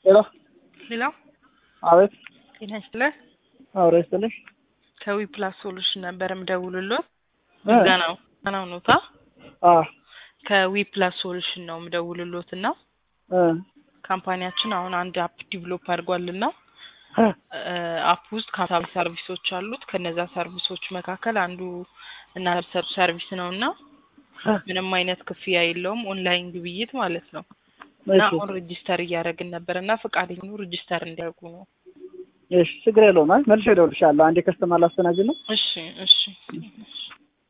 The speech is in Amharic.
ሄሎ ሌላ አቤት ጤና ይስጥልህ። አውራ ይስጥልኝ ከዊ ፕላስ ሶሉሽን ነበር የምደውልሎት። እ ምስጋናው ምስጋናው ኖታ አ ከዊ ፕላስ ሶሉሽን ነው የምደውልሎት እና እ ካምፓኒያችን አሁን አንድ አፕ ዲቨሎፕ አድርጓልና እ አፕ ውስጥ ካታቢ ሰርቪሶች አሉት። ከነዛ ሰርቪሶች መካከል አንዱ እና ሰርቪስ ነው እና እ ምንም አይነት ክፍያ የለውም። ኦንላይን ግብይት ማለት ነው እና እሺ አሁን ሬጂስተር እያደረግን ነበር እና ፈቃደኛ ሬጂስተር እንዲያደርጉ ነው። እሺ ችግር የለውም። አይ መልሼ እደውልልሻለሁ። አንዴ ከስተመር ላስተናግድ ነው። እሺ እሺ